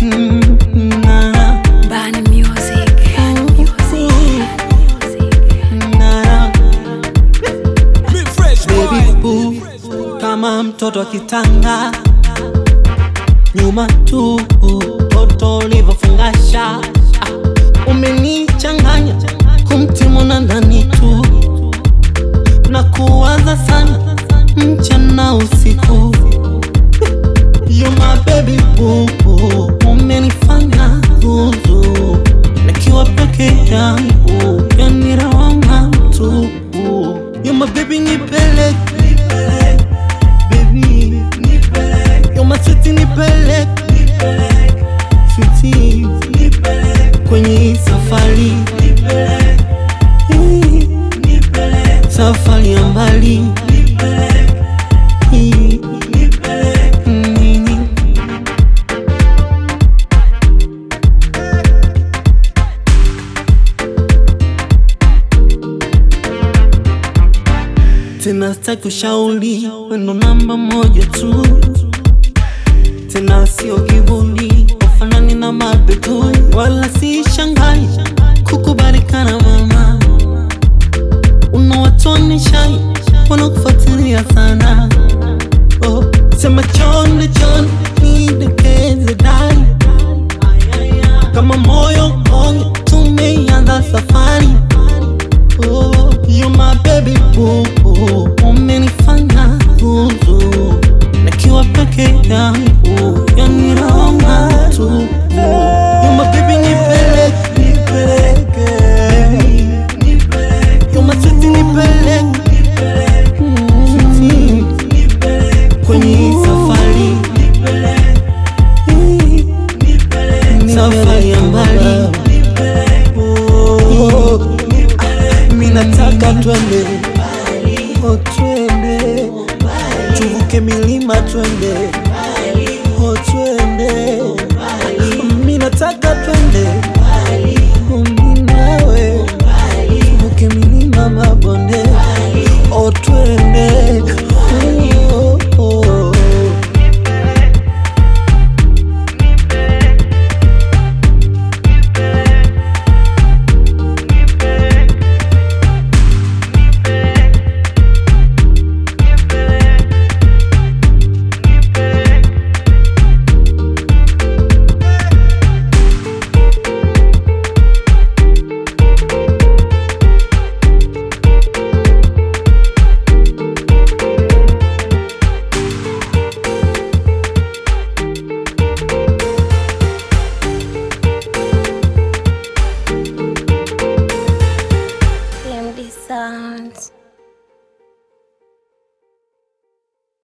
Mm, na, na, Bani Music. Bani Music. na, na. Me fresh Baby boy. boo, kama mtoto akitanga nyuma tu toto ulivyofungasha ah, umenichanganya kumtimu na ndani tu na kuwaza sana mchana usiku You my baby boo, umenifanya zuzu nikiwa peke yangu yani rawanga tu You my baby nipeleke baby You my sweetie nipeleke sweetie kwenye hii safari Hii, safari ya mbali Hii, nini tena sitaki ushauri, wendo namba moja tu, tena sio kivuli, ufanani na mabetu, wala si